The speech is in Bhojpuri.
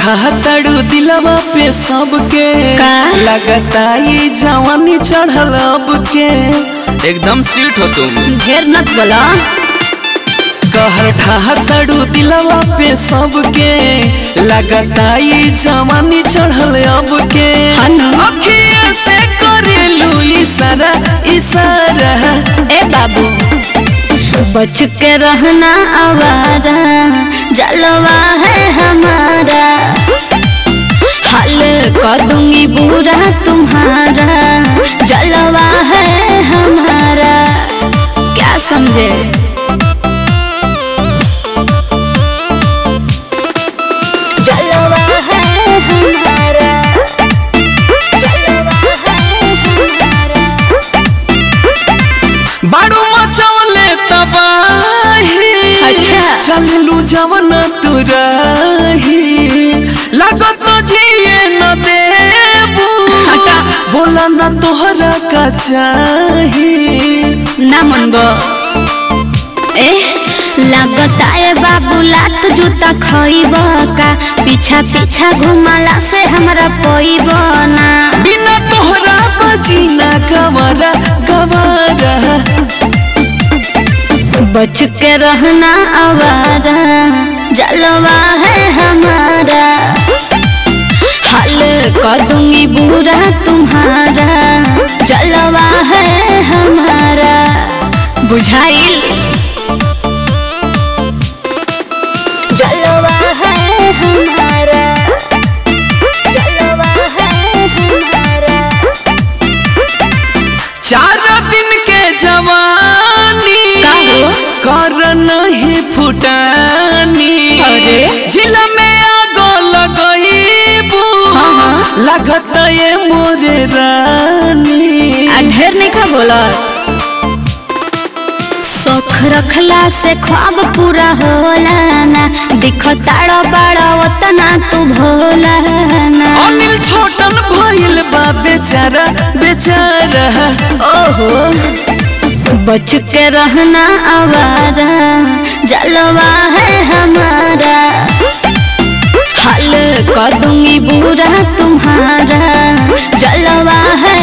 ठातड़ू दिलवा पे सबके का? लगता ये जवानी चढ़ल अब के एकदम सीट हो तुम ढेर नत बोला कहर ठातड़ू दिलवा पे सबके लगता ये जवानी चढ़ल अब के हनु। अखिया से करेलू इशारा इशारा ए बाबू बच के रहना आवारा जलवा है हमारा हल कर दूंगी बुरा तुम्हारा जलवा है हमारा क्या समझे जलवा है हमारा जलवा है हमारा बाड़ू मचौले तबाही अच्छा। चललू जवन तुराही लागत न जिए न देबू हटा। बोला न तोहरा का चाही ना मनबो ए लगता है बाबू लात जूता खइब का पीछा पीछा घुमाला से हमरा पोइब ना बिना तोहरा बजीना गवारा गवारा बच के रहना आवारा जलवा है हमारा हल कर दूंगी बुरा तुम्हारा जलवा है हमारा बुझाइल जलवा है हमारा जलवा है हमारा चार दिन के जवानी का हो? कर नहीं फुटानी अरे? झिल में आगो लगईबू हाँ, हाँ। लगत ये मोरे रानी आ ढेर नहीं खा बोला शौक रखला से ख्वाब पूरा होला ना दिखताड़ा बड़ा उतना तू भोला ना अनिल छोटन भइल बा बेचारा बेचारा ओहो बच के रहना आवारा जलवा है हमारा हल कर दूंगी बुरा तुम्हारा जलवा है